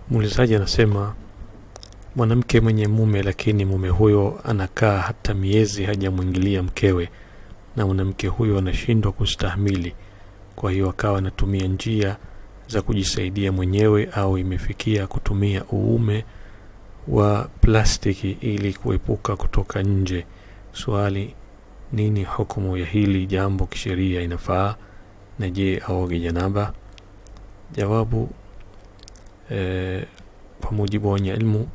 muulizaji anasema mwanamke mwenye mume lakini mume huyo anakaa hata miezi hajamwingilia mkewe na mwanamke huyo anashindwa kustahimili kwa hiyo akawa anatumia njia za kujisaidia mwenyewe au imefikia kutumia uume wa plastiki ili kuepuka kutoka nje swali nini hukumu ya hili jambo kisheria inafaa na je aoge janaba jawabu e, kwa mujibu wa wenye ilmu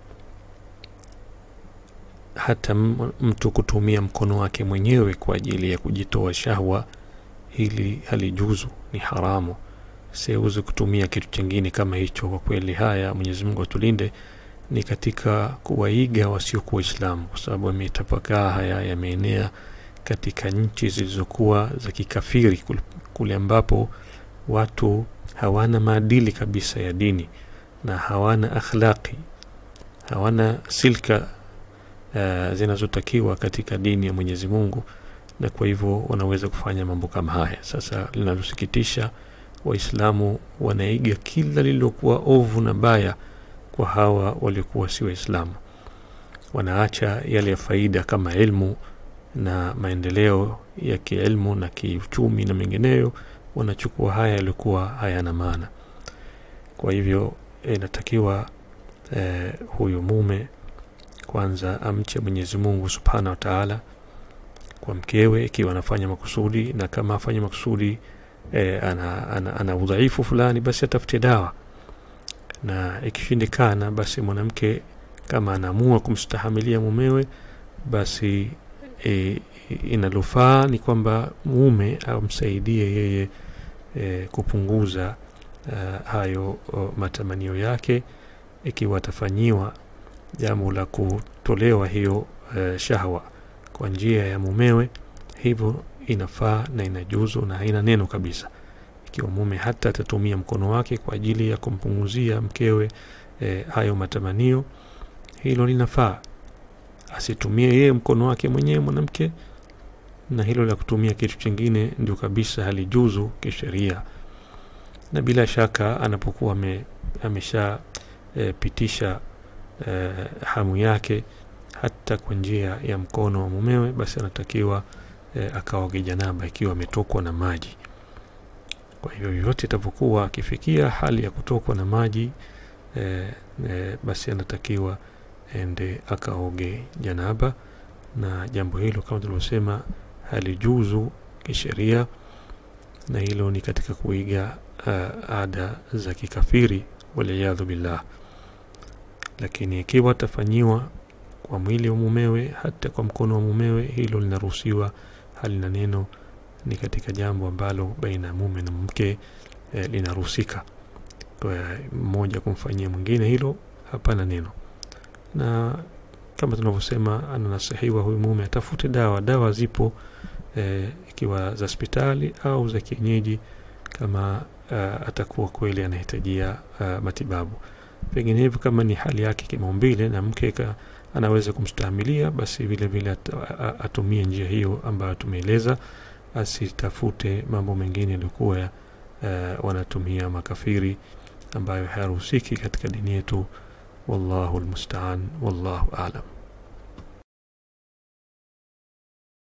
hata mtu kutumia mkono wake mwenyewe kwa ajili ya kujitoa shahwa hili halijuzu ni haramu siuzi kutumia kitu chingine kama hicho kwa kweli haya mwenyezi mungu atulinde ni katika kuwaiga wasiokuwa waislamu kwa sababu yametapakaa haya yameenea katika nchi zilizokuwa za kikafiri kule ambapo watu hawana maadili kabisa ya dini na hawana akhlaqi hawana silka uh, zinazotakiwa katika dini ya mwenyezi mungu na kwa hivyo wanaweza kufanya mambo kama haya sasa linalosikitisha waislamu wanaiga kila lililokuwa ovu na baya kwa hawa waliokuwa si waislamu wanaacha yale ya faida kama ilmu na maendeleo ya kielmu na kiuchumi na mengineyo wanachukua haya yaliokuwa hayana maana kwa hivyo inatakiwa eh, huyu mume kwanza amche mwenyezi mungu subhanahu wa taala kwa mkewe ikiwa anafanya makusudi na kama afanya makusudi eh, ana, ana, ana udhaifu fulani basi atafute dawa na ikishindikana basi mwanamke kama anaamua kumstahamilia mumewe basi e, inalofaa ni kwamba mume amsaidie yeye e, kupunguza uh, hayo o, matamanio yake ikiwa atafanyiwa jambo la kutolewa hiyo uh, shahwa kwa njia ya mumewe hivyo inafaa na inajuzu na haina neno kabisa ikiwa mume hata atatumia mkono wake kwa ajili ya kumpunguzia mkewe e, hayo matamanio hilo linafaa asitumie yeye mkono wake mwenyewe mwanamke na hilo la kutumia kitu chingine ndio kabisa halijuzu kisheria na bila shaka anapokuwa ame, amesha e, pitisha e, hamu yake hata kwa njia ya mkono wa mumewe basi anatakiwa e, akaoge janaba ikiwa ametokwa na maji kwa hiyo yoyote itapokuwa akifikia hali ya kutokwa na maji e, e, basi anatakiwa ende akaoge janaba na jambo hilo kama tulivyosema halijuzu kisheria na hilo ni katika kuiga uh, ada za kikafiri waliyadhu billah lakini ikiwa atafanyiwa kwa mwili wa mumewe hata kwa mkono wa mumewe hilo linaruhusiwa halina neno ni katika jambo ambalo baina ya mume na mke eh, linaruhusika mmoja kumfanyia mwingine hilo hapana neno na kama tunavyosema ananasihiwa huyu mume atafute dawa dawa zipo eh, ikiwa za hospitali au za kienyeji kama uh, atakuwa kweli anahitajia uh, matibabu vinginevyo kama ni hali yake kimaumbile na mke ka, anaweza kumstahimilia basi vile vile at, atumie njia hiyo ambayo tumeeleza asitafute mambo mengine yaliyokuwa uh, wanatumia makafiri ambayo hayaruhusiki katika dini yetu wallahu lmustaan wallahu alam